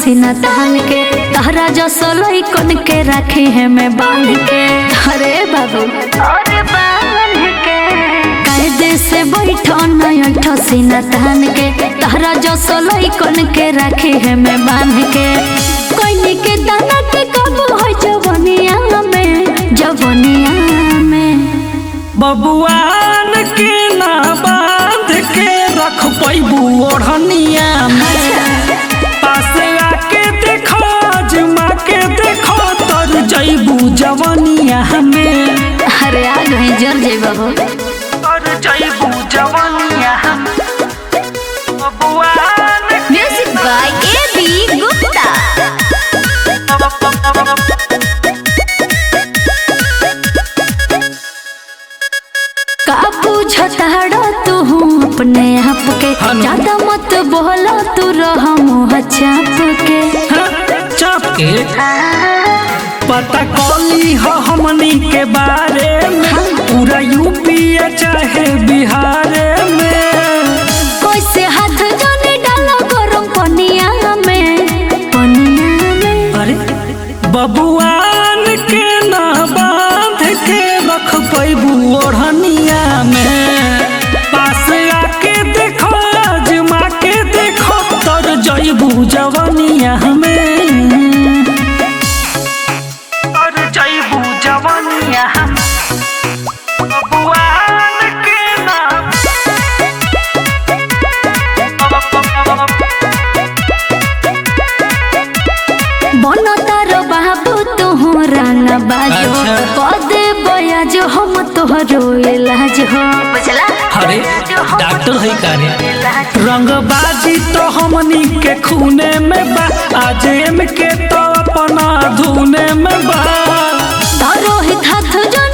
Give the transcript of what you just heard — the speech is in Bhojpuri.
सीना तान के तहरा जो सोलई कन के रखे है मैं बांध के अरे बाबू अरे बांध के कायदे से बैठो नयठो सीना तान के तहरा जो सोलई कन के रखे है मैं बांध के कोई के दाना के कब हो जवनिया में जवनिया में बबुआन के ना बांध के रख पैबू ओढ़निया में पास आके देखो अजमा के देखो तर जैबू जवनिया में अरे आ गई जर जे बाबू तर जैबू जवनिया में बबुआन music by A B Gupta का बुझताड़ा तू अपने आप के हनु। ज्यादा मत बोला तू रह मुँह चाप के चाप के पता कौली हो हमनी के बारे में पूरा यूपी या चाहे बिहार में कैसे हाथ जाने डालो गरम पनिया में पनिया में अरे बबुआन के ना बांध के रख पैबू ओढ़निया में पास आके देखो आजमा के देखो तर जैबू जवनिया में तर जैबू जवनिया बबुआन के ना बनो तारो बाबू तू रंग बाजो अच्छा। पदे बया जो हम तोहरो इलाज हो बुझला अरे डॉक्टर है कारे रंगबाजी तो हमनी के खूने में बा आज एम के तो अपना धुने में बा तारो हित हाथ जो